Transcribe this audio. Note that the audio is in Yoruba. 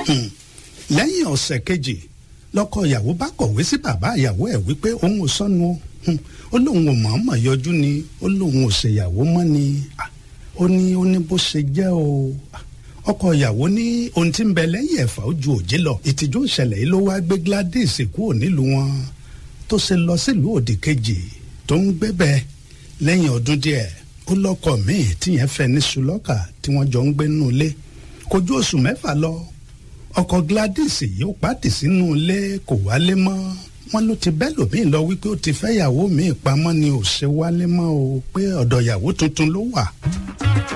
lẹ́yìn ọ̀sẹ̀ kejì lọ́kọ ìyàwó bá kọ̀wé sí bàbá ìyàwó ẹ̀ wípé òun ò sọnù o ó lóun ò mọ̀ọ́mọ̀ yọjú ni ó lóun ò ṣèyàwó mọ́ ni ó ní ó ní bó ṣe jẹ́ o ọkọ ìyàwó ní ohun tí ń bẹ lẹ́yìn ẹ̀fà ó ju òjé lọ ìtìjú ìṣẹ̀lẹ̀ yìí ló wá gbé Gladys kúrò nílùú wọn tó ṣe lọ sílùú òdì kejì tó ń gbé bẹ́ẹ̀ lẹ́yìn ọdún díẹ̀ ó lọ́kọ míì tíyẹn fẹ́ ní sulọ́kà tí wọ́n jọ ń gbé nínú ilé kò ju oṣù mẹ́fà lọ ọkọ Gladys yìí ó pàtì sínú ilé kò wálé mọ́ wọ́n ló ti bẹ́ẹ̀ lòmíì lọ wípé ó ti fẹ́ yàwó míì pamọ́ ni ò ṣe wálé mọ́ o pé ọ̀dọ̀ yàwó tuntun ló wà.